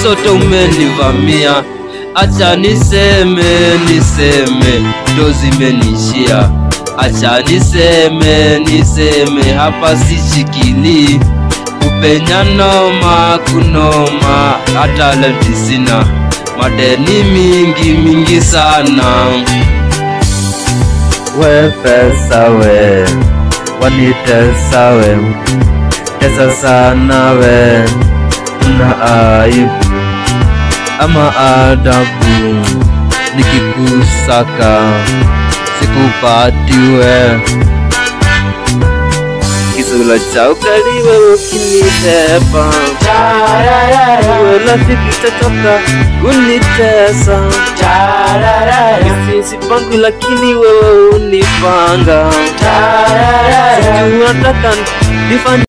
sote umenivamia, acha niseme niseme, ndo zimenishia. Acha niseme niseme, hapa sishikili kupenya noma kunoma, hata lenti sina, madeni mingi mingi sana. We pesa we, wanitesa we, tesa sana we, una aibu ama adabu, nikikusaka sikupati we kisula cha ukali wewe ukinitepa wewe rafiki tatoka kunitesa sisi pangu lakini wewe unipanga sijui unataka nifanye